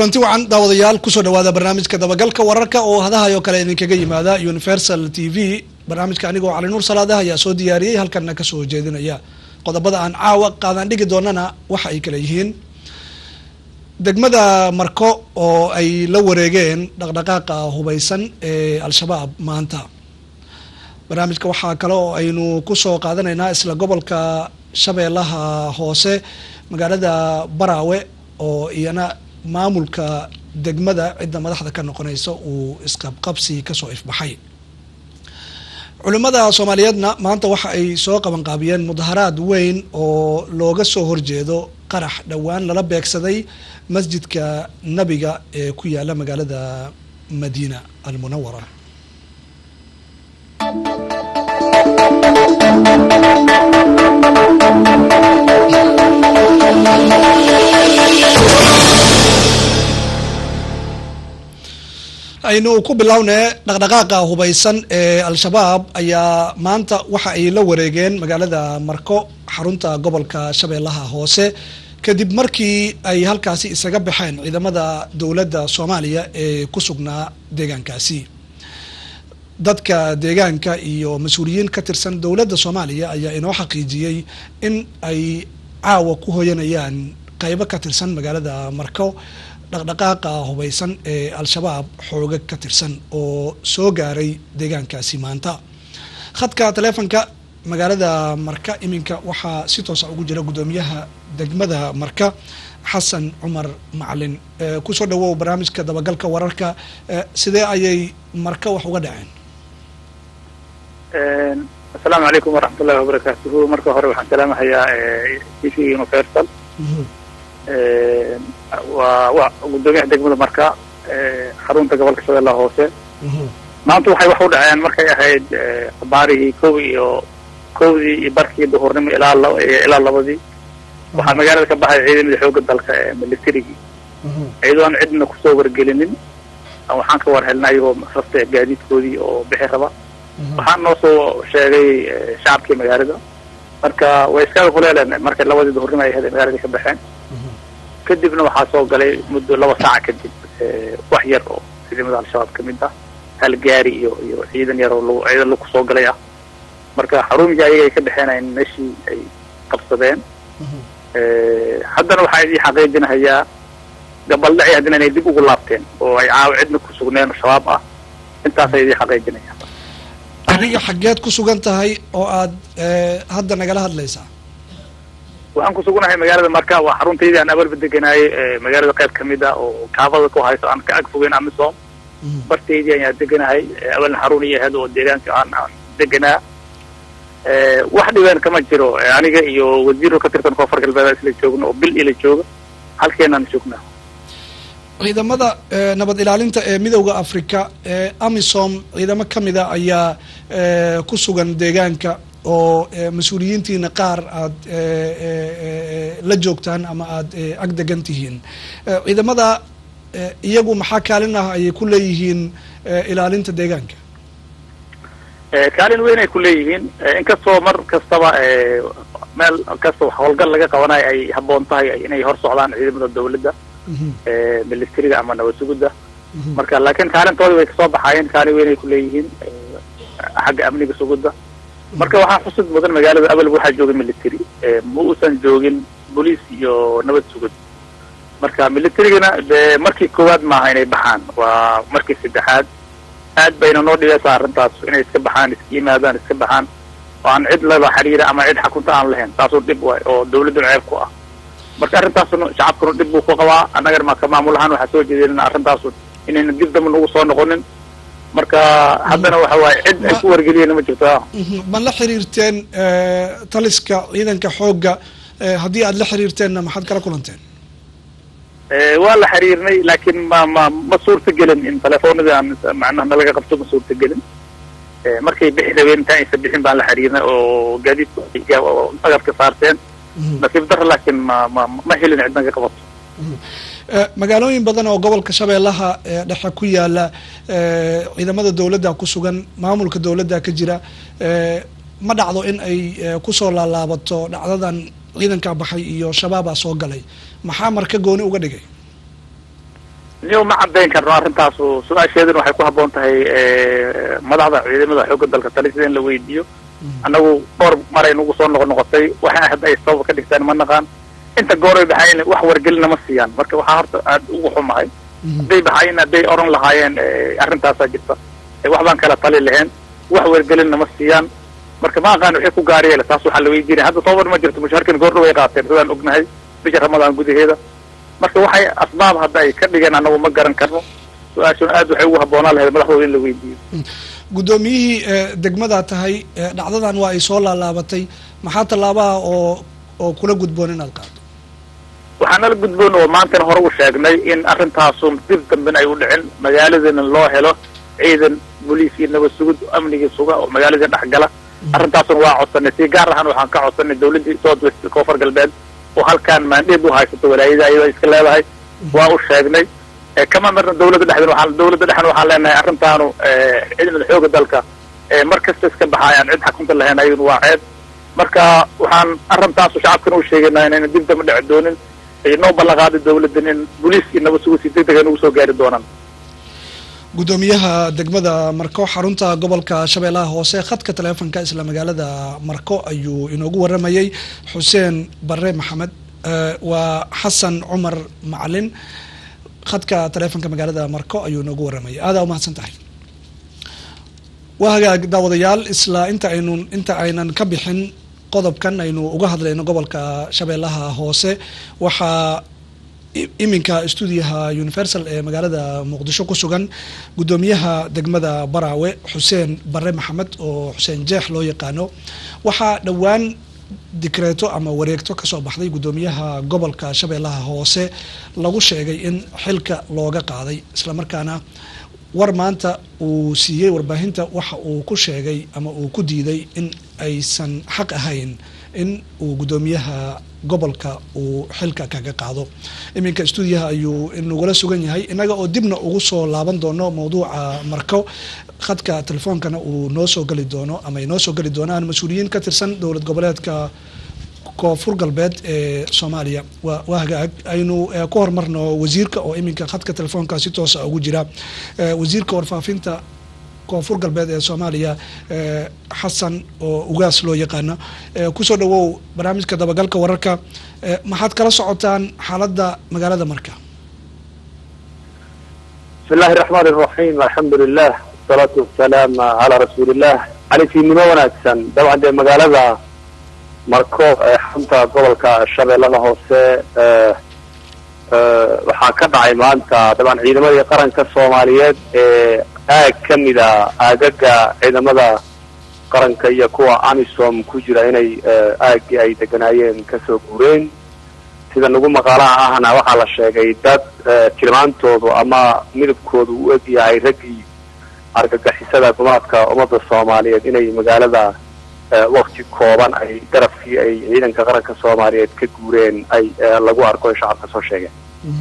kulanti wacan daawadayaal kusoo dhawaada barnaamijka dabagalka wararka oo hadahayo kale idinkaga yimaada universal t v barnaamijka anigoo cali nuur salaadaha ayaa soo diyaariyey halkanna kasoo jeedinaya qodobada aan caawa qaadaan dhigi doonana waxa ay kale yihiin degmada marko oo ay la wareegeen dhaqdhaqaaqa hubeysan ee al-shabaab maanta barnaamijka waxaa kale oo aynu kusoo qaadanaynaa isla gobolka shabeellaha hoose magaalada baraawe oo iyana maamulka degmada cidda madaxda ka noqonaysa uu isqabqabsi kasoo ifbaxay culimmada soomaaliyeedna maanta waxa ay soo qabanqaabiyeen mudaharaad weyn oo looga soo horjeedo qarax dhowaan lala beegsaday masjidka nabiga ee ku yaala magaalada madiina almunawara aynu ku bilownee dhaqdhaqaaqa hubeysan ee al-shabaab ayaa maanta waxa ay la wareegeen magaalada marko xarunta gobolka shabeellaha hoose kadib markii ay halkaasi isaga baxeen ciidamada dowladda soomaaliya ee ku sugnaa deegaankaasi dadka deegaanka iyo mas-uuliyiin ka tirsan dowladda soomaaliya ayaa inoo xaqiijiyey in ay caawa ku hoyanayaan qeybo ka tirsan magaalada marko dhaqdhaqaaqa hubeysan ee al-shabaab xooga ka tirsan oo soo gaaray deegaankaasi maanta khadka taleefonka magaalada marka iminka waxaa si toosa ugu jira guddoomiyaha degmada marka xasan cumar macalin kusoo dhawow barnaamijka dabagalka wararka sidee ayay marka wax uga dhaceen asalaamu calaykum waraxmatullahi wabarakaatuhu marka hore waxaan salaamahayaa t v universal waa wa guddoomiyaha degmada marka xarunta gobolka shabeellaha hoose maanta waxay wax u dhaceen markay ahayd abaarihii kow iyo kowdii iyo barkii duhurnimo ilaa ilaa labadii waxaa magaalada ka baxay ciidamada xoogga dalka ee militarigii iyadoo aan cidna kusoo wargelinin waxaan ka war helnay ayagoo rafta gaadiidkoodii oo bixi raba waxaan noo soo sheegay shacabkii magaalada marka way iskaga huleeleen markay labadii duhurnimo ay ahayd ay magaalada ka baxeen kadibna waxaa soo galay muddo laba saaca kadib wax yar oo ciidamada al-shabaab kamid ah hal gaari iyo iyo ciidan yar oo l ciidan lagu soo galay ah marka xarumigii ayaga ay ka dhexeenayen meeshii ay qabsadeen haddana waxaa idii xaqiijinahayaa gabaldhaci haddana inay dib ugu laabteen oo ay caawa cidna ku sugneen shabaab ah intaasa idii xaqiijinaya adiga xaggeed ku sugan tahay oo aad hadda nagala hadlaysaa waxaan ku sugnahay magaalada marka waa xaruntaydii aan abalba deganaayay magaalada qayb kamid ah oo kaabada ku hayso aan ka ag fogeyn amisom bartaydii ayaan deganahay awalna xarun iyo ahayd oo deegaanka aan aan deganaa wax dhibeen kama jiro aniga iyo wasiiro ka tirsan koonfur galbeed isla joogna oo bil ila jooga halkeenaan joognaa ciidamada nabad ilaalinta ee midowda africa ee amisom ciidamo kamida ayaa ku sugan deegaanka oo mas-uuliyiintiina qaar aad la joogtaan ama aad ag degan tihiin ciidamada iyagu maxaa kaalin ah ayay ku leeyihiin ilaalinta deegaanka kaalin weyn ay ku leeyihiin inkastoo mar kastaba meel kasta howlgal laga qabanayo ay habboon tahay inay hor socdaan ciidamada dawladda militariga ama nabad sugudda marka laakiin kaalintooda way kasoo baxaayeen kaalin weyn ay ku leeyihiin xagga amniga sugudda marka waxaa xusud mudan magaalada abalba waxaa jooga military ma uusan joogin boliis iyo nabad sugud marka militarigana de markii koowaad maaha inay baxaan waa markii saddexaad aad bayna noo dhibeysaa arrintaas inay iska baxaan iska yimaadaan iska baxaan oo aan cid laba xiriira ama cid xakunta aan lahayn taasoo dhib waay oo dawladduna ceeb ku ah marka arrintaasuna shacabkuna dhib buu ku qabaa annagana maka maamul ahaan waxaa soo jeedinana arrintaasu inayna dib damba nagu soo noqonin marka haddana waxa waaye cid ay ku wargeliyeen ma jirto ma la xiriirteen taliska ciidanka xoogga haddii aad la xiriirteenna maxaad kala kulanteen waa la xiriirnay laakiin ma ma ma suurta gelin in telefoonadii aan macnaha nalaga qabto ma suurta gelin markay bixi rabeen intaan aysa bixin baan la xiriirnay oo gaadiidka agabka saarteen nasiib dara laakiin ma ma ma helin cid naga qabato magaalooyin badan oo gobolka shabeellaha dhexe ku yaala ciidamada dawladda ku sugan maamulka dawladda ka jira ma dhacdo in ay kusoo laalaabato dhacdadan ciidankaa baxay iyo shabaabaa soo galay maxaa marka gooni uga dhigay niyo ma caddayn karno arrintaasu su-aasheeduna waxay ku habboon tahay madaxda ciidamada xoogga dalka talisida in la weydiiyo annagu dhowr maray nagu soo noqo noqotay waxay hadda ay sabab ka dhigtaan ma naqaan inta gooray baxayn wax wargelina ma siiyaan marka waxaa horta aada ugu xumahay hadday baxayn hadday oran lahaayeen arrintaasaa jirta wax baan kala tali laheen wax wargelinna ma siiyaan marka ma aqaan waxay ku gaar yeela taas waxaa la weydiinaya hadda toban ma jirto mushaharkan goordhow ay qaateen sidaan ognahay bisha ramadaan gudaheeda marka waxay asbaab hadda ay ka dhigeen annagu ma garan karno su-aashuna aad waxay ugu habboonaan lahayd madaxdooda in la weydiiyo guddoomiyihii degmadaa tahay dhacdadan waa ay soo laalaabatay maxaa tallaabaha oo oo kula gudboon inaad qaado waxaa nala gudboon oo maantana hore u sheegnay in arrintaasu dib dambena ay u dhicin magaaladana loo helo ciidan boliis iyo nabad sugid amnigii suga oo magaaladii dhex gala arrintaasuna waa codsanay si gaar ahaan waxaan ka codsanay dawladdii south west koonfur galbeed oo halkaan maandheed u haysato walaayada ayada iska leedahay waa u sheegnay kama marna dawladda dhexdeen waxaa dawladda dhexna waxaan leenahay arrintaanu ciidamada xooga dalka mar kasta iska baxaayaan cid xakunta lahayn ayaduna waa ceeb marka waxaan arrintaasu shacabkana u sheegaynaa inayna dib damba dhici doonin ay noo ballanqaaday dawladdan in boliis iyo nabad sugid si deg deg ay nagu soo gaari doonaan guddoomiyaha degmada marko xarunta gobolka shabeellaha hoose khadka taleefonka isla magaalada marko ayuu inoogu waramayey xuseen bare maxamed waa xasan cumar macalin khadka taleefonka magaalada marko ayuu inoogu waramayay aadaa umahadsan tahay waa hagaag daawadayaal isla inta aynu inta aynan ka bixin qodobkan aynu uga hadlayno gobolka shabeellaha hoose waxaa iminka stuudiyaha universal ee magaalada muqdisho ku sugan guddoomiyaha degmada baraawe xuseen bare maxamed oo xuseen jeex loo yaqaano waxaa dhowaan dikreeto ama wareegto kasoo baxday guddoomiyaha gobolka shabeellaha hoose lagu sheegay in xilka looga qaaday islamarkaana war maanta uu siiyey warbaahinta waxa uu ku sheegay ama uu ku diiday in aysan xaq ahayn in uu guddoomiyaha gobolka uu xilka kaga qaado iminka stuudiyaha ayuu inagula sugan yahay innaga oo dibna ugu soo laaban doono mawduuca marko khadka telefoonkana uu noo soo geli doono ama ay noo soo geli doonaan mas-uuliyiin ka tirsan dowlad goboleedka koonfur galbeed ee soomaaliya wa waa hagaag aynu ku horumarno wasiirka oo iminka khadka telefoonka si toosa ugu jira wasiirka warfaafinta koonfur galbeed ee soomaaliya xasan oo ugaas loo yaqaano kusoo dhawow barnaamijka dabagalka wararka maxaad kala socotaan xaaladda magaalada marka bismi illahi raxmaan iraxiim alxamdu lilah wasalaatu wasalaam calaa rasuuliillah califiinimo wanaagsan dabcan dee magaalada marko ee xarunta gobolka shabeellada hoose waxaa ka dhacay maanta dabcan ciidamadii qaranka soomaaliyeed ee aag ka mida aagaga ciidamada qaranka iyo kuwa amisom ku jira inay aaggii ay deganaayeen kasoo guureen sida nagu maqaalaha ahna waxaa la sheegay dad tilmaantoodu ama midabkoodu u eg yahay raggii argagixisada gumaadka ummadda soomaaliyeed inay magaalada wakti kooban ay garabkii ay ciidanka qaranka soomaaliyeed ka guureen ay lagu arko ay shacabka soo sheegeen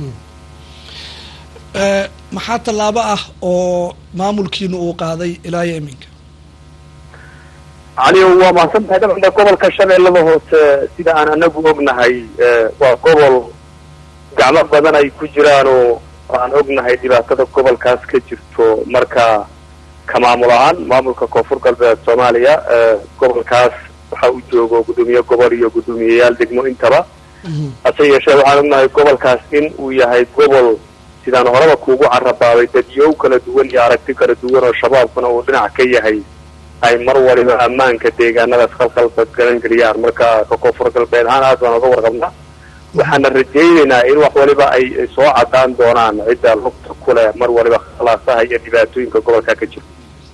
maxaa tallaabo ah oo maamulkiina uu qaaday ilaa iyo iminka caliyo waa mahadsan tahay dabcan de gobolka shabeellada hoose sida aan anagu ognahay waa gobol gacmo badan ay ku jiraanoo aan ognahay dhibaatada gobolkaas ka jirto marka ka maamul ahaan maamulka koonfur galbeed soomaaliya gobolkaas waxa uu joogo guddoomiye gobol iyo guddoomiyeyaal degmo intaba hase yeeshee waxaan ognahay gobolkaas in uu yahay gobol sidaan horeba kuugu carabaabay dadyow kala duwan iyo aragti kala duwan oo shabaabkuna uu dhinac ka yahay ay mar waliba ammaanka deegaanadaas khalkhalba garan geliyaan marka ka koonfur galbeed ahaan aad baan oga warqabnaa waxaana rajaynaynaa in wax waliba ay soo cadaan doonaan cidda lugta ku leh mar waliba khalaasaha iyo dhibaatooyinka gobolka ka jira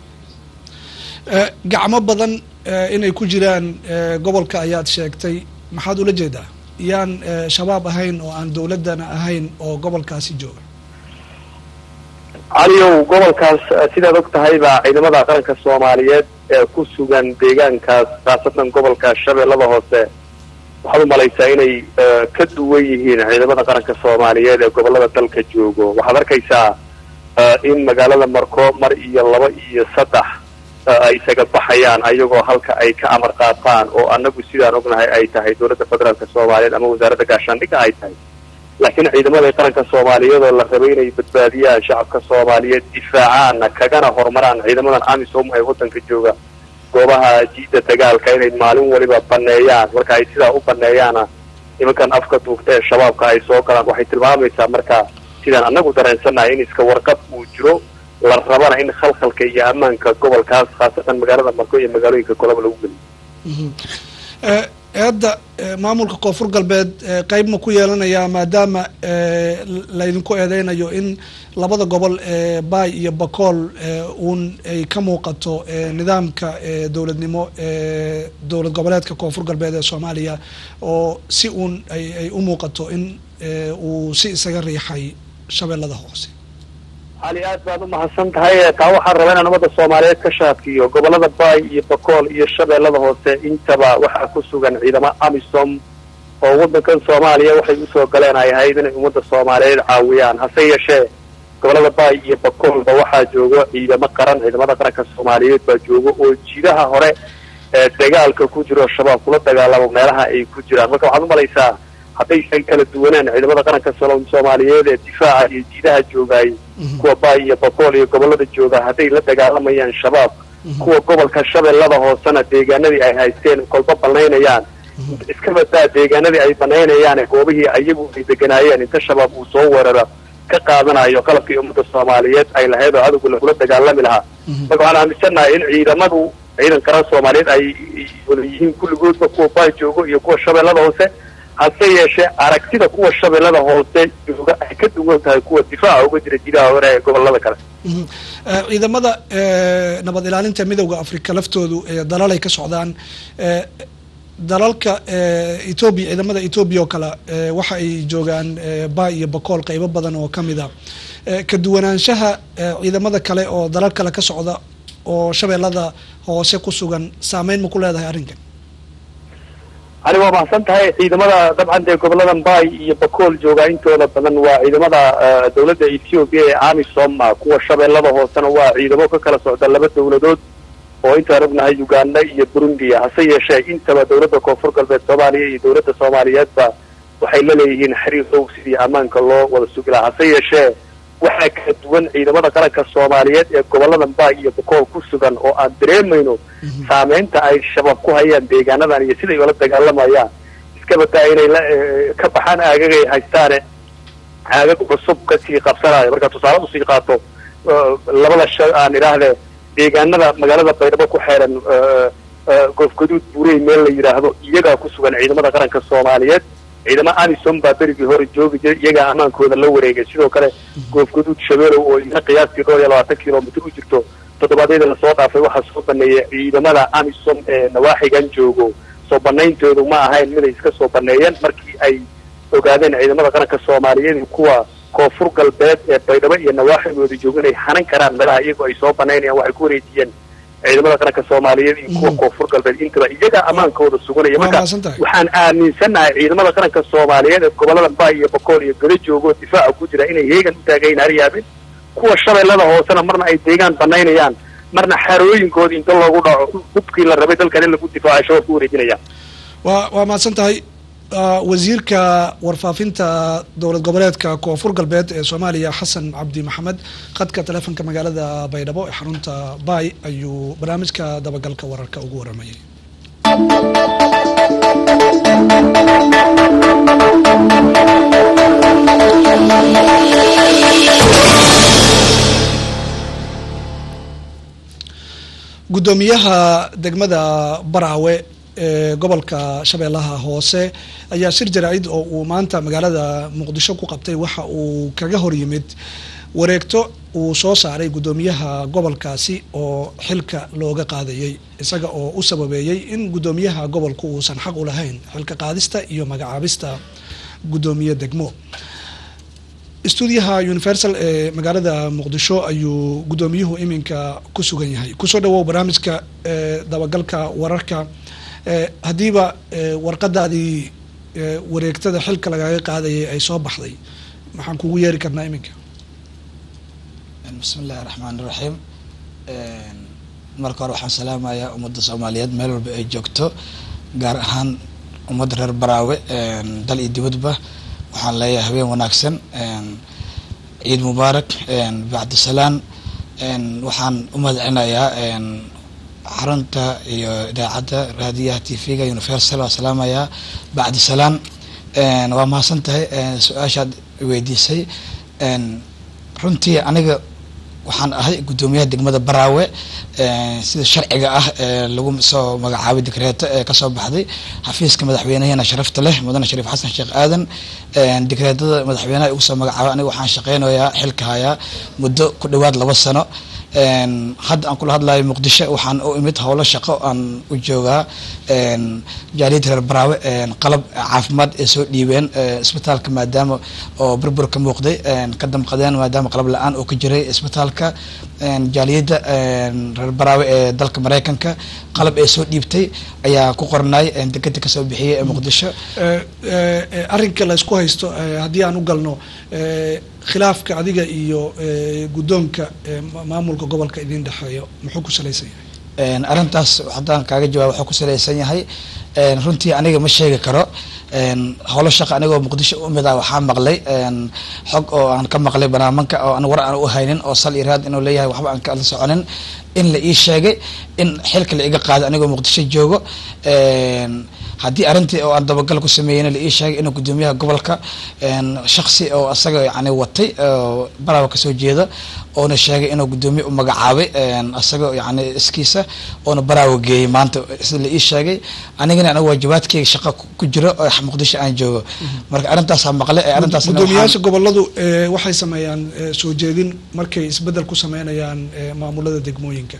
gacmo badan inay ku jiraan gobolka ayaad sheegtay maxaad ula jeedaa yaan shabaab ahayn oo aan dawladdana ahayn oo gobolkaasi jooga caliyow gobolkaas sidaad og tahayba ciidamada qaranka soomaaliyeed ee ku sugan deegaankaas khaasatan gobolka shabeellada hoose waxaad u malaysaa inay ka duwan yihiin ciidamada qaranka soomaaliyeed ee gobolada dalka joogo waxaad arkaysaa in magaalada marko mar iyo laba iyo saddex ay isaga baxayaan ayagoo halka ay ka amar qaataan oo annagu sidaan ognahay ay tahay dowladda federaalka soomaaliyeed ama wasaaradda gaashaandhigga ay tahay laakiin ciidamada qaranka soomaaliyeed oo la rabay inay badbaadiyaan shacabka soomaaliyeed difaacaana kagana horumaraan ciidamadan amisom ee waddanka jooga goobaha jiida dagaalka inay maalin waliba baneeyaan marka ay sidaa u baneeyaana nimankan afka duugta ee shabaabka ay soo galaan waxay tilmaamaysaa marka sidaan annagu dareensannahay in iska warqab uu jiro la rabana in khalkhalka iyo ammaanka gobolkaas khaasatan magaalada marko iyo magaalooyinka kolaba lagu geliyo eedda maamulka koonfur galbeed qeyb ma ku yeelanayaa maadaama laydinku eedeynayo in labada gobol ee baay iyo bakool uun ay ka muuqato nidaamka dowladnimo ee dowlad goboleedka koonfur galbeed ee soomaaliya oo si uun ay u muuqato in uu si isaga riixay shabeellada hoose cali aad baad u mahadsan tahay taa waxaan rabaa inaan ummadda soomaaliyeed ka shaadkiyo gobolada baay iyo bakool iyo shabeellada hoose intaba waxaa ku sugan ciidamo amisom oo waddankan soomaaliya waxay usoo galeen ay ahayd inay ummadda soomaaliyeed caawiyaan hase yeeshee gobolada baay iyo bakoolba waxaa joogo ciidamo qaran ciidamada qaranka soomaaliyeed baa joogo oo jidaha hore ee dagaalka ku jiro shabaab kula dagaalamo meelaha ay ku jiraan marka waxaad umalaysaa haddaysan kala duwanaan ciidamada qaranka soomaaliyeed ee difaaca iyo jiidaha joogaay kuwa baay iyo bakool iyo gobolada jooga hadday la dagaalamayaan shabaab kuwa gobolka shabeellada hoosena deegaanadii ay haysteen kolba banaynayaan iska badaa deegaanadii ay banaynayaan goobihii ayagu ay deganaayeen inta shabaab uu soo weeraro ka qaadanayo qalabkii ummadda soomaaliyeed ay lahayd oo cadowga lagula dagaalami lahaa marka waxaan aaminsannahay in ciidamadu ciidan qaran soomaaliyeed ay wada yihiin kulligoodba kuwa baay joogo iyo kuwa shabeellada hoose hase yeeshee aragtida kuwa shabeellada hoose jooga ay ka duwan tahay kuwa difaaca uga jira jidaha hore ee gobolada kale ciidamada nabad ilaalinta midowda africa laftoodu dalalay ka socdaan dalalka etoobiya ciidamada etoobiya oo kale waxa ay joogaan baay iyo bakool qeybo badan oo kamid a ka duwanaanshaha ciidamada kale oo dalal kale ka socda oo shabeellada hoose ku sugan saameyn ma ku leedahay arrinkan ani waa mahadsan tahay ciidamada dabcan dee goboladan baay iyo bakool joogaa intooda badan waa ciidamada dawladda ethoobiya ee amisom kuwa shabeellada hoosena waa ciidamo ka kala socda laba dawladood oo intaan ognahay uganda iyo burundiya hase yeeshee intaba dawladda koonfur galbeed soomaaliya iyo dawladda soomaaliyeedba waxay la leeyihiin xiriir dhow sidii ammaanka loo wada sugi lahaa hase yeeshee waxaa kala duwan ciidamada qaranka soomaaliyeed ee goboladan baay iyo bakool ku sugan oo aan dareemayno saameynta ay shabaab ku hayaan deegaanadan iyo siday ula dagaalamayaan iska badaa inay la ka baxaan aagagay haystaane aagag cusub kasii qabsanayo marka tusaale usii qaato labada sha aan idhaahdee deegaanada magaalada baydhabo ku xeeran goofgaduud buurey meel la yidhaahdo iyagaa ku sugan ciidamada qaranka soomaaliyeed ciidamo amisom baa berigii hore joogi jiray iyagaa ammaankooda la wareegay sidoo kale goofgaduud shabeelow oo ina qiyaastii dhowr iyo labaatan kilomitr u jirto toddobaadyada lasoo dhaafay waxaa soo baneeyay ciidamada amisom ee nawaaxigan joogo soo banayntoodu ma ahayn miday iska soo baneeyeen markii ay ogaadeen ciidamada qaranka soomaaliyeed kuwa koonfur galbeed ee baydhabo iyo nawaaxigooda joogo inay hanan karaan meelaha iyagoo ay soo banaynayaan waxay ku wareejiyeen ciidamada qaranka soomaaliyeed iyo kuwa koonfur galbeed intaba iyagaa ammaankooda suganaya marka waxaan aaminsannahay ciidamada qaranka soomaaliyeed ee gobolada baay iyo bakool iyo gado joogo difaaca ku jira inay heegan u taagayn haryaabin kuwa shabeellada hoosena marna ay deegaan banaynayaan marna xarooyinkooda inta loogu dhaco hubkii la rabay dalkan in lagu difaaco shabaab ku wareejinayaan wa waa mahadsan tahay wasiirka warfaafinta dowlad goboleedka koonfur galbeed ee soomaaliya xasan cabdi maxamed khadka teleefonka magaalada baydhabo ee xarunta baay ayuu barnaamijka dabagalka wararka ugu waramayay guddoomiyaha degmada baraawe ee gobolka shabeellaha hoose ayaa shir jaraacid oo uu maanta magaalada muqdisho ku qabtay waxa uu kaga hor yimid wareegto uu soo saaray guddoomiyaha gobolkaasi oo xilka looga qaadayay isaga oo u sababeeyey in guddoomiyaha gobolku uusan xaq u lahayn xilka qaadista iyo magacaabista guddoomiye degmo stuudiyaha universal ee magaalada muqdisho ayuu guddoomiyuhu iminka ku sugan yahay kusoo dhawow barnaamijka dabagalka wararka haddiiba warqadaadii wareegtada xilka lagaga qaadayay ay soo baxday maxaan kugu yeeri karnaa iminka bismi illahi raxmaan iraxiim marka hore waxaan salaamayaa ummadda soomaaliyeed meel walba ay joogto gaar ahaan ummadda reer baraawe dal iyo dibadba waxaan leeyahay habeen wanaagsan ciid mubaarak bacdisalaan waxaan u mahadcelinayaa xarunta iyo idaacadda raadiyaha t v-ga universal waa salaamayaa bacdisalaan waa mahadsan tahay su-aashaad weydiisay runtii aniga waxaan ahay guddoomiyaha degmada baraawe sida sharciga ah lagu soo magacaabay dekreeto ee kasoo baxday xafiiska madaxweynaheena sharafta leh mudane shariif xasan sheekh aadan dekreetada madaxweynaha igu soo magacaabay aniga waxaan shaqeynayaa xilka hayaa muddo ku dhawaad laba sano hadda aan kula hadlayo muqdisho waxaan u imid howlo shaqo aan u joogaa jaaliyadda reer baraawe qalab caafimaad ay soo dhiibeen isbitaalka maadaama oo burbur ka muuqday ka damqadeen maadaama qalab la-aan oo ka jiray isbitaalka jaaliyadda reer baraawe ee dalka mareykanka qalab ay soo dhiibtay ayaa ku qornay dekeda kasoo bixiyay ee muqdisho arrinka la isku haysto haddii aan u galno khilaafka adiga iyo guddoonka maamulka gobolka idin dhexeeyo muxuu ku salaysan yahay arrintaas haddaan kaaga jawaab wuxuu ku salaysan yahay runtii aniga ma sheegi karo howlo shaqa anigoo muqdisho u mid ah waxaa maqlay xog oo aan ka maqlay barnaamijka oo aan war aan u haynin oo sal iraad inuu leeyahay waxba aan kala soconin in la ii sheegay in xilka la iga qaaday anigoo muqdisho joogo haddii arrintii oo aan dabagal ku sameeyeyna la ii sheegay inuu guddoomiyaha gobolka shaksi oo asaga yani watay oo baraawa kasoo jeeda oona sheegay inuu guddoomiye u magacaabay asaga yani iskiisa oona baraawa geeyey maanta sida la ii sheegay anigana aniga waajibaadkeyga shaqa ku jiro oo muqdisho aan joogo marka arrintaasaa maqle ee arrintaas guddoomiyaasha goboladu waxay sameeyaan soo jeedin markay isbeddel ku sameynayaan maamulada degmooyinka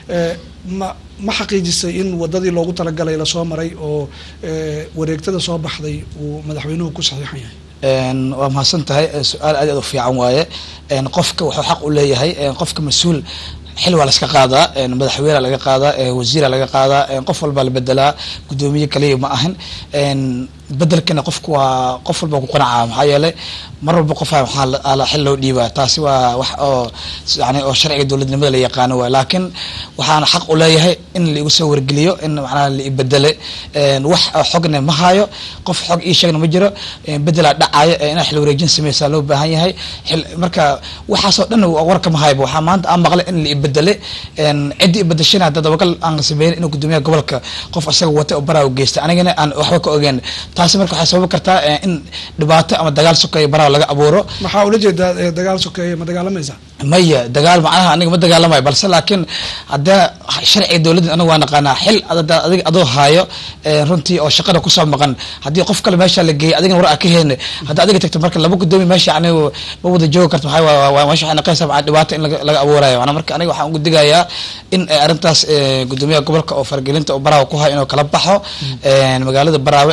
ma ma xaqiijisay in wadadii loogu talagalay lasoo maray oo wareegtada soo baxday uu madaxweynuhu ku saxiixan yahay waa mahadsan tahay su-aal aad aad u fiican waaye qofka wuxuu xaq u leeyahay qofka mas-uul xil waa laska qaadaa madaxweyne laga qaadaa wasiira laga qaadaa qof walbaa la bedelaa guddoomiye kaliya ma ahin bedelkana qofku waa qof walba ku qanacaa maxaa yeelay mar walba qofa waxaa xil loo dhiibaa taasi waa wax oo yani oo sharciga dowladnimada la yaqaano waay laakiin waxaana xaq u leeyahay in laigu soo wargeliyo in macnaha la ibedele wax xogna ma hayo qof xog ii sheegna ma jiro bedelaa dhacayo inaa xil wareejin sameysaa loo baahan yahay marka waxaasoo dhan warka ma hayba waxaa maanta aan maqlay in la ibedele ciddii ibedeshana hadda dabagal aan sameyn inuu guddoomiyaha gobolka qof asaga wata oo baraaw geystay anigana aan waxba ka ogeyn taasi marka waxay sababi kartaa in dhibaato ama dagaal sokeeya baraaw laga abuuro maxaa ula jeedaa dagaal sokeeya ma dagaalamaysaa maya dagaal macnaha aniga ma dagaalamayo balse laakiin haddee sharciga dowladda aniga waa naqaanaa xil adiga adoo haayo runtii oo shaqada kusoo maqan haddii qof kale meesha la geeyay adigana war a ka heyne haddii adiga tagto marka laba guddoomiya meesha yani ma wada joogi karto maxaa meesha waxay naqaysaa macaa dhibaato in laga abuurayo macnaa marka aniga waxaan ugu digayaa in arrintaas guddoomiyaha gobolka oo fargelinta oo baraawe ku hayo inuu kala baxo magaalada baraawe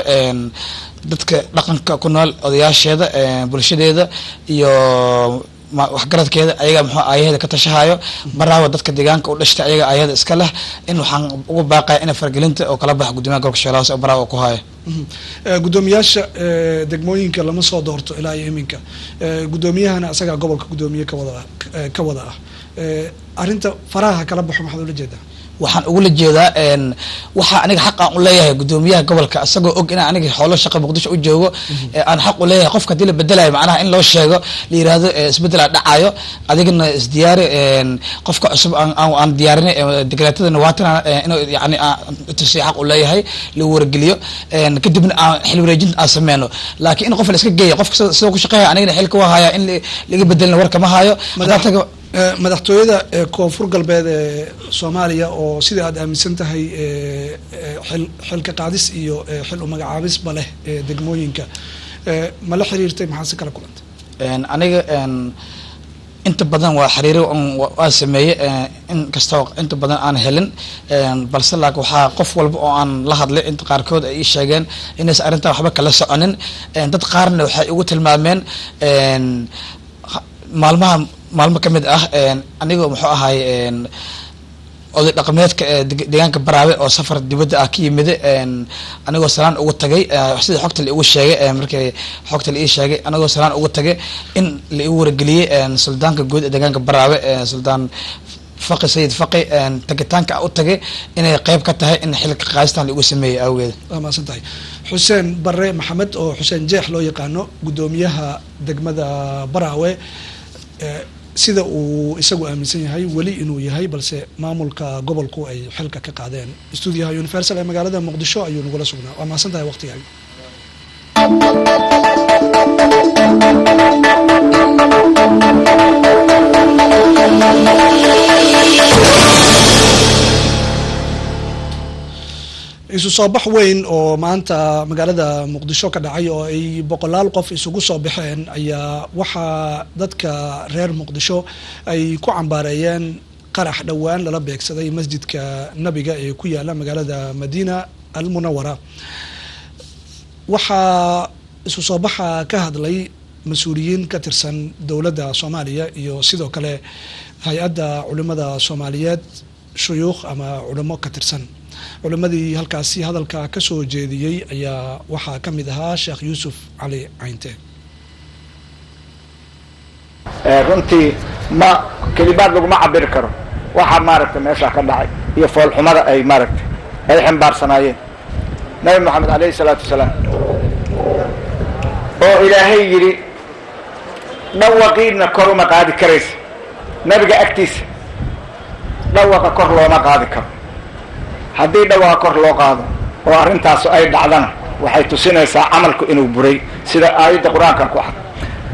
dadka dhaqanka ku nool odayaasheeda bulshadeeda iyo waxgaradkeeda ayaga muxuu aayaheeda ka tashahayo baraawa dadka deegaanka u dhashtay ayaga aayada iska leh in waxaan ugu baaqaya ina fargelinta oo kala baxo guddoomiyaha gobolka shabeellaha hoose oo baraawa ku hayo guddoomiyaasha degmooyinka lama soo doorto ilaa iyo iminka guddoomiyahana asagaa gobolka guddoomiye kawada ka wada ah arrinta faraha kala baxo maxaad ula jeedaa waxaan ugula jeedaa waxaa aniga xaq aan u leeyahay guddoomiyaha gobolka isagoo og inaan aniga xoolo shaqa muqdisho u joogo aan xaq u leeyahay qofka hadii la bedelayo macnaha in loo sheego la yirahdo isbedelaa dhacayo adigana isdiyaari qofka cusub aan diyaarinay dekreetadana waatan inuu yani tusi xaq u leeyahay lagu wargeliyo kadibna aan xil wareejinta aan sameyno laakiin in qof la iska geeyo qofka sidoo ku shaqeeya anigana xilka waa haya in laga bedelina warka ma hayo madaxtooyada koonfur galbeed ee soomaaliya oo sida aad aaminsan tahay xil xilka qaadis iyo xil umagacaabisba leh degmooyinka ma la xiriirtay maxaa si kala kulantay aniga inta badan waa xiriiro waa sameeyey in kastoo inta badan aan helin balse laakin waxaa qof walba oo aan la hadlay inta qaarkood ay ii sheegeen inaysan arrintaa waxba kala soconin dad qaarna waxay igu tilmaameen maalmaha maalmo ka mid ah anigoo muxuu ahay oday dhaqameedka deegaanka baraawe oo safar dibadda ah ka yimida anigoo salaan ugu tagay sida xogta la igu sheegay markii xogta la ii sheegay anigoo salaan ugu tagay in la igu wargeliyey suldaanka guud ee deegaanka baraawe suldaan faqi sayid faqi tagitaanka u tagay inay qeyb ka tahay in xilka qaastan lagu sameeyey awgeed waa mahadsan tahay xuseen bare maxamed oo xuseen jeex loo yaqaano guddoomiyaha degmada baraawe sida uu isagu aaminsan yahay weli inuu yahay balse maamulka gobolku ay xilka ka qaadeen stuudiyaha universal ee magaalada muqdisho ayuu nagula sugnaa waa mahadsan tahay waqtigaaga isu soo bax weyn oo maanta magaalada muqdisho ka dhacay oo ay boqolaal qof isugu soo baxeen ayaa waxaa dadka reer muqdisho ay ku cambaareeyeen qarax dhowaan lala beegsaday masjidka nabiga ee ku yaala magaalada madiina almunawara waxaa isu soo baxa ka hadlay mas-uuliyiin ka tirsan dowladda soomaaliya iyo sidoo kale hay-adda culimada soomaaliyeed shuyuukh ama culimo ka tirsan culimadii halkaasi hadalka ka soo jeediyey ayaa waxaa ka mid ahaa sheekh yuusuf cali caynte runtii ma kelimaad laguma cabiri karo waxaa maaragtay meeshaa ka dhacay iyo foolxumada ay maaragtay ay xambaarsanaayeen nabi moxamed alayhi salaatu wasalaam oo ilaahay yidhi dhawaqiidna kor uma qaadi karaysa nabiga agtiisa dhawaqa kor looma qaadi karo haddii dhawaqa kor loo qaado oo arrintaas ay dhacdana waxay tusinaysaa camalku inuu buray sida aayadda qur-aanka ku cad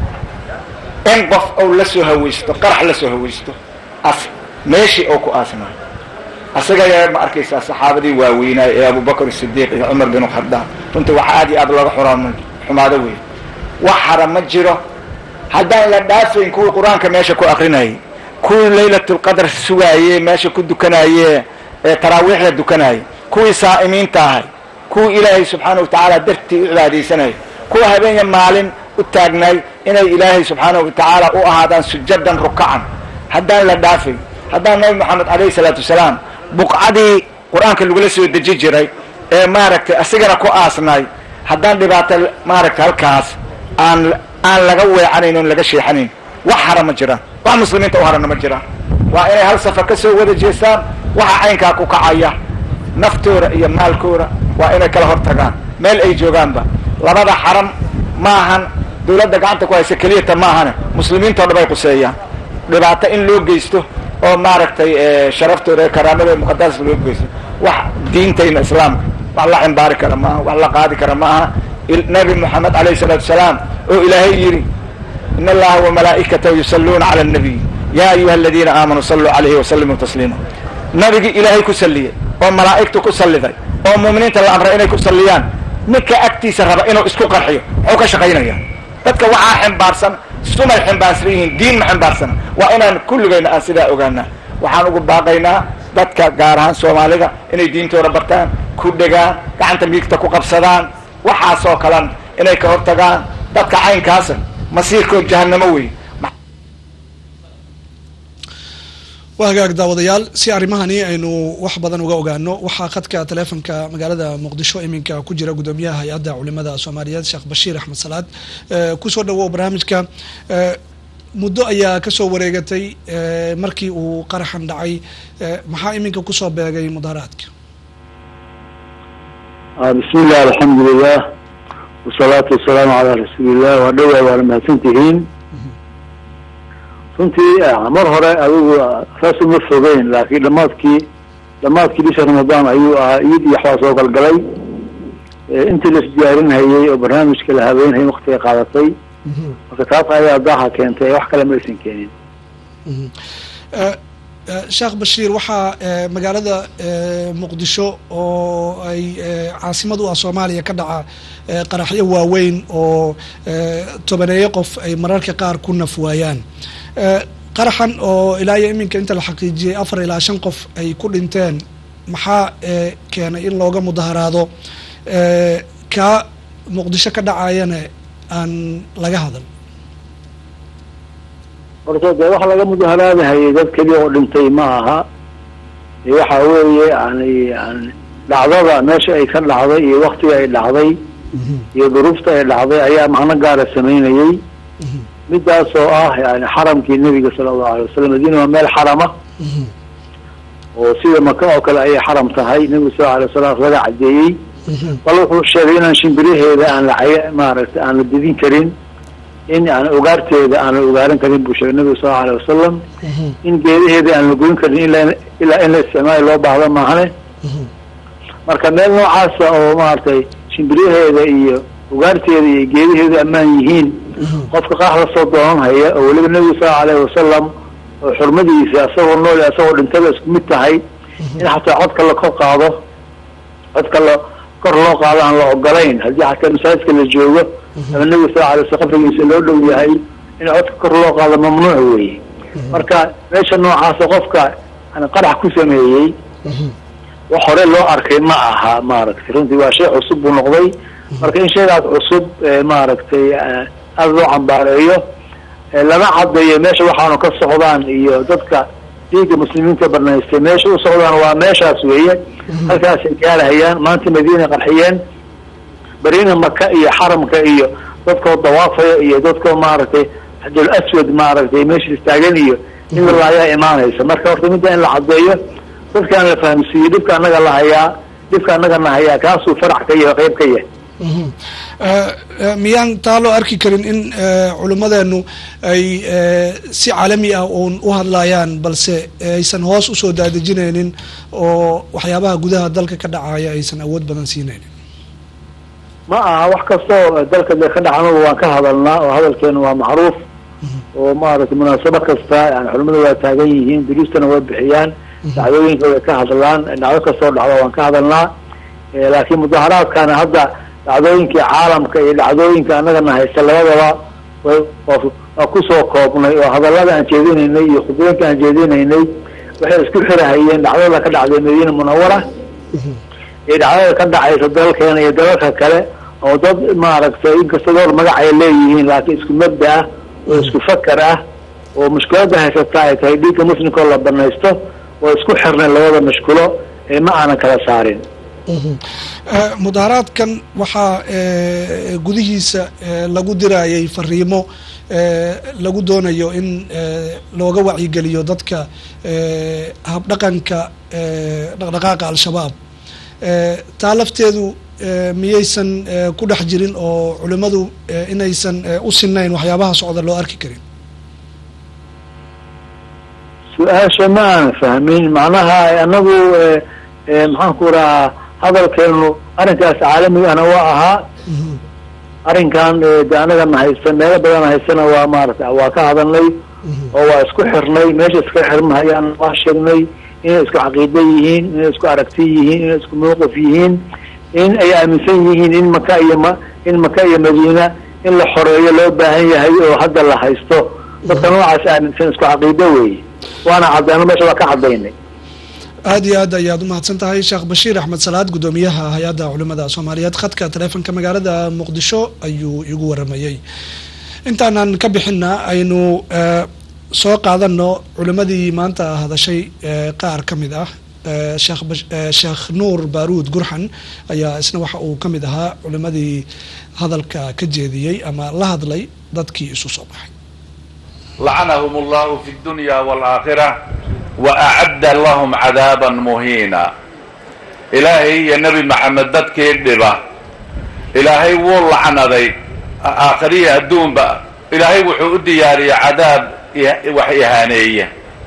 in qof ou la soo hawaysto qarax la soo hawaysto as meeshii ou ku aasnaayo asaga ayaa ma arkaysaa saxaabadii waaweynaay ee abubakr sidiiq iyo cumar bin khadaab runtii waxa aad iyo aad looga xuraam xumaado wey wax hara ma jiro haddaan la dhaafayn kuwii qur-aanka meesha ku akrinayay kuwii laylatulqadr sugaayey meesha ku dukanaye ee taraawiixda dukanayay kuwii saa'imiinta ahay kuwii ilaahay subxaana watacaala dartii u cibaadaysanayay kuwa habeenya maalin u taagnaay inay ilaahay subxaana watacaala u ahaadaan sujadan rukacan haddaan la dhaafay haddaan nabi moxamed alayhi salaatu wasalaam buqcadii qur-aanka lagula soo deji jiray ee maaragtay asigana ku aasnaay haddaan dhibaato maaragtay halkaas aan aan laga weecanayn oon laga sheexanayn wax hara ma jiraan wax muslimiinta u harana ma jiraan waa inay hal safar ka soo wada jeestaan waxa caynkaa ku kacaya naftooda iyo maalkooda waa inay kala hor tagaan meel ay joogaanba labada xaram maahan dawladda gacanta ku haysa keliyata maahane muslimiintao dhan bay quseeyaan dhibaato in loo geysto oo maaragtay sharaftooda ee karaamada muqadaas loo geysto wax diintayna islaamka wax la cimbaari kara maaha wax la qaadi kara maaha nabi moxamed alayhi salaatu wasalaam oo ilaahay yidhi in allaha wamalaa'ikatahu yusalluuna cala annabiy ya ayuha aladiina aamanuu saluu calayhi wasalimuu tasliima nabigii ilaahay ku salliyey oo malaa'igtu ku salliday oo muuminiinta la amray inay ku salliyaan ninka agtiisa raba inuu isku qarxiyo muxuu ka shaqaynaya dadka waxaa ximbaarsan sumay ximbaarsan yihiin diin ma ximbaarsan waa inaan kulligayna aan sidaa ogaanaa waxaan ugu baaqaynaa dadka gaar ahaan soomaalida inay diintooda bartaan ku dhegaan gacanta miigta ku qabsadaan waxaasoo kalan inay ka hortagaan dadka caynkaasa masiirkood jahanamo wey waa hagaag daawadayaal si arrimahani aynu wax badan uga ogaano waxaa khadka taleefonka magaalada muqdisho iminka ku jira guddoomiyaha hay-adda culimada soomaaliyeed sheekh bashiir axmed salaad kusoo dhawow barnaamijka muddo ayaa kasoo wareegatay markii uu qaraxan dhacay maxaa iminka kusoo beegay mudaharaadka bismi illah alxamdulilah wasalaatu wasalaamu calaa rasuulillah waa dhowaa waana mahadsantihiin runtii mar hore adigu saas uma fogeyn laakiin dhamaadkii dhamaadkii bisha ramadaan ayuu ahaa iid iyo waxbaa soo galgalay intii la isdiyaarinhayey oo barnaamijka la habeynhayay waktiga qaadatay marka taas ayaa daaha keentay wax kale ma aysan keenin sheekh bashiir waxaa magaalada muqdisho oo ay caasimad u ah soomaaliya ka dhaca qaraxyo waaweyn oo tobaneeyo qof ay mararka qaar ku naf waayaan qaraxan oo ilaa iyo iminka inta la xaqiijiyey afar ilaa shan qof ay ku dhinteen maxaa keenay in looga mudaharaado kaa muqdisho ka dhacayana aan laga hadal horta dee waxa laga mudaharaadahayay dad keliya oo dhintay ma aha waxa weeye yani yani dhacdada meesha ay ka dhacday iyo waktiga ay dhacday iyo duruufta ay dhacday ayaa macno gaara samaynayey midaas oo ah yani xaramkii nebiga sala allahu alay wasalam madiina waa meel xarama oo sida maka oo kale ayay xaram tahay nebigu sal alay wasalam laga cadeeyey bal wuxuu sheegay inaan shimbiraheeda aan la cay maaragtay aan la didin karin in aan ugaarteeda aan la ugaaran karin buu sheegay nebigu sal alay wasalam in geedaheeda aan la goyn karin ilaa ilaa in la isticmaali loo baahdo maahane marka meel noocaasa oo maaragtay shimbiraheeda iyo ugaarteeda iyo geedaheedu ammaan yihiin qofka qaax lasoo doonan haya oo weliba nebigu sal alayhi wasalam oo xurmadiisa isagoo nool isagoo dhintada isku mid tahay in xataa codka la kor qaado codka la kor loo qaado aan la ogolayn haddii xataa masaajidka la joogo ama nebigu sal alay slam qabrigiisa loo dhow yahay in codka kor loo qaado mamnuuc weeye marka meesha noocaasa qofka qarax ku sameeyey wax hore loo arkay ma aha maaragtay runtii waa shay cusub buu noqday marka in shaygaas cusub maaragtay aada loo cambaareeyo lama caddeeyo meesha waxaanu ka socdaan iyo dadka dhiigga muslimiinta banaystay meesha u socdaan waa meeshaas weeye halkaasay gaarahayaan maanta madiina qarxiyeen berina maka iyo xaramka iyo dadkoo dawaafaya iyo dadkoo maaragtay xajul aswad maaragtay meesha istaagan iyo in la ayaa imaanaysa marka horta midda in la caddeeyo dadkaan la fahamsiiyo dhibka annaga la hayaa dhibka annaga na hayaa kaasuu farax ka yahay qayb ka yahay miyaan taa loo arki karin in culimmadeenu ay si caalami ah uun u hadlayaan balse aysan hoos usoo daadejinaynin oo waxyaabaha gudaha dalka ka dhacaya aysan awood badan siinaynin ma aha wax kastoo dalka de ka dhacnaba waan ka hadalnaa oo hadalkeenu waa macruuf oo maaragtay munaasabo kasta yani culimadu waa taagan yihiin duruustana waa bixiyaan dhacdooyinka way ka hadlaan dhacdo kastoo dhacdo waan ka hadalnaa laakiin mudaharaadkana hadda dhacdooyinkii caalamka iyo dhacdooyinka annagana haysta labadaba waa kusoo koobnay oo hadallada aan jeedinaynay iyo khudbooyinka aan jeedinaynay waxay isku xirahayeen dhacdada ka dhacday madiina munawara iyo dhacdada ka dhacaysa dalalkeena iyo dalalka kale oo dad maaragtay inkasta door magac ay leeyihiin laakiin isku mabda ah oo isku fakar ah oo mushkiladda haysata ay tahay dhiigga muslimka oo la banaysto oo isku xirnay labada mashkulo ee ma aanan kala saarin mudaharaadkan waxaa gudihiisa lagu dirayay fariimo lagu doonayo in looga wacyigeliyo dadka habdhaqanka dhaqdhaqaaqa al-shabaab taa lafteedu miyaysan ku dhex jirin oo culimmadu inaysan u sinayn waxyaabaha socda loo arki karin su-aasha ma aan fahmin macnaha anagu maxaan ku rahaa hadalkeenu arrinkaas caalamigana waa ahaa arrinkan de anagana haysta meelo badan haystana waa maarata waa ka hadalnay oo waa isku xirnay meesha iska xirmahayaan waa sheegnay inay isku caqiida yihiin inay isku aragti yihiin inay isku mawqif yihiin in ay aaminsan yihiin in maka iyo ma in maka iyo madiina in la xoreeyo loo baahan yahay oo hadda la haysto dadka noocaas aaminsan isku caqiido weeye waana caddeeno meesha waa ka caddaynay aada iyo aad ayaad umahadsan tahay sheekh bashiir axmed salaad guddoomiyaha hay-adda culimada soomaaliyeed khadka taleefonka magaalada muqdisho ayuu igu waramayey intaanan ka bixina aynu soo qaadano culimadii maanta hadashay qaar ka mid ah sheekh sheekh nuur baaruud gurxan ayaa isna waxa uu ka mid ahaa culimadii hadalka ka jeediyey ama la hadlay dadkii isu soo baxay لعنهم الله في الدنيا والآخرة وأعد لهم عذابا مهينا إلهي يا نبي محمد ددك يدبا إلهي والله عنذي آخرية الدون بقى إلهي وحو دياري عذاب وحيهانية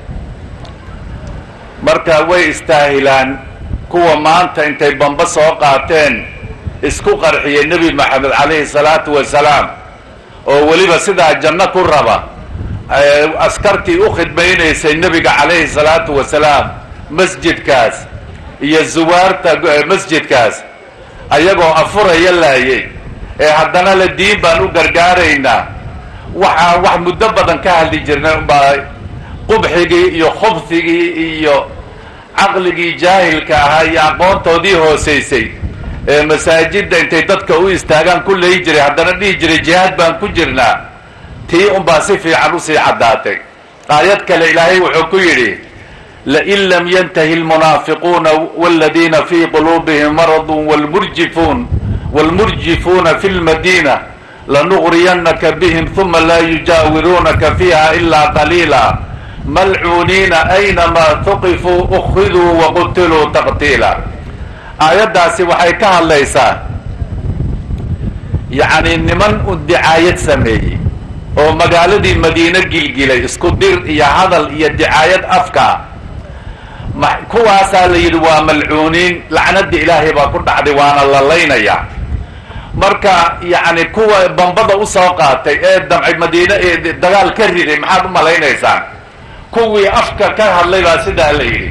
marka way istaahilaan kuwa maanta intay bamba soo qaateen isku qarxiyay nebi maxamed calayhi salaatu wasalaam oo weliba sidaa janno ku raba askartii u khidmaynaysay nebiga calayhi salaatu wasalaam masjidkaas iyo zuwaarta masjidkaas ayagoo afuraya laayay ee haddana la diin baan u gargaaraynaa waxaan wax muddo badan ka hadli jirnay unbaa qubxigii iyo khubhigii iyo caqligii jaahilka ahaa iyo aqoontoodii hoosaysay ee masaajidda intay dadka u istaagaan ku leyi jiray haddana dhihi jiray jihaad baan ku jirnaa tii unbaa si fiican usii caddaatay aayad kale ilaahay wuxuu ku yidhi lain lam yantahi lmunaafiquuna waladiina fii quluubihim maradun wlmurjifuun wاlmurjifuuna fi lmadiina lanugriyannaka bihim huma laa yujaawiruunaka fiiha ilaa qaliila malcuuniina aynamaa tuqifuu ukhiduu waqutiluu taqtiila aayaddaasi waxay ka hadlaysaa yacni niman u dicaayad sameeyey oo magaaladii madiine gilgilay isku dir iyo hadal iyo dicaayad afka ma kuwaasaa la yidhi waa malcuuniin lacnadii ilaahay baa ku dhacday waana la laynaya marka yacni kuwa bambada usoo qaatay ee damcay madiine ee dagaal ka riday maxaad u malaynaysaan kuwii afka ka hadlay baa sidaa la yidhi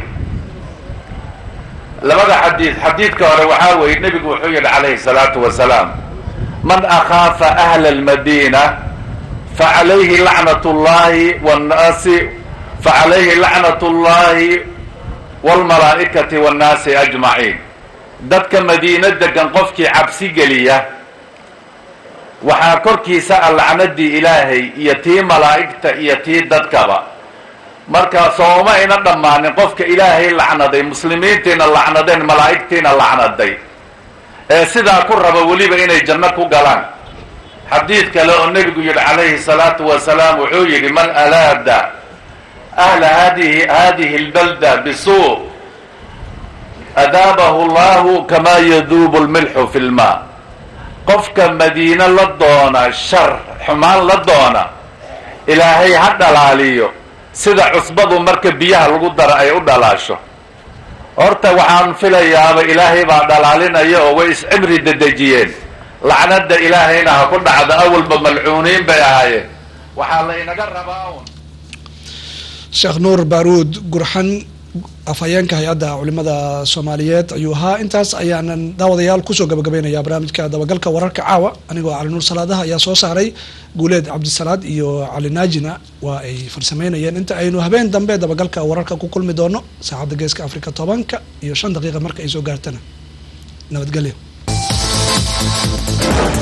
labada xadiid xadiidka hore waxaa weeye nebigu wuxuu yidhi calayhi salaatu wasalaam man akhaafa ahla almadiina facalayhi lacnat llahi wnaasi facalayhi lacnat llahi wاlmalaa'ikati wاnnaasi ajmaciin dadka madiino degan qofkii cabsi geliya waxaa korkiisa a lacnadii ilaahay iyo tii malaa'igta iyo tii dadkaba marka sooma ayna dhammaanin qofka ilaahay lacnaday muslimiintiina lacnadeen malaa'igtiina lacnaday ee sidaa ku raba weliba inay janno ku galaan xadiid kale oo nebigu yidhi calayhi salaatu wasalaam wuxuu yidhi man alaada ahla hadihi hadihi اlbalda bisuu adaabahu llahu kamaa yaduubu lmilxu fi lma qofka madiine la doona shar xumaan la doona ilaahay ha dhalaaliyo sida cusbadu marka biyaha lagu daro ay u dhalaasho horta waxaan filayaaba ilaahay baa dhalaalinaya oo way iscimri dedejiyeen lacnada ilaahayna ha ku dhacdo awalba malcuuniin bay ahaayeen waxaa la inaga rabaa un sheekh nuur baaruud gurxan afhayeenka hay-adda culimada soomaaliyeed ayuu ahaa intaas ayaanan daawadayaal kusoo gabagabeynaya barnaamijka dabagalka wararka caawa anigoo cali nuur salaadaha ayaa soo saaray guuleed cabdisalaad iyo cali naajina waa ay farsameynayeen inta aynu habeen dambe dabagalka wararka ku kulmi doono saacadda geeska africa tobanka iyo shan daqiiqa marka ay soo gaartana nabadgelyo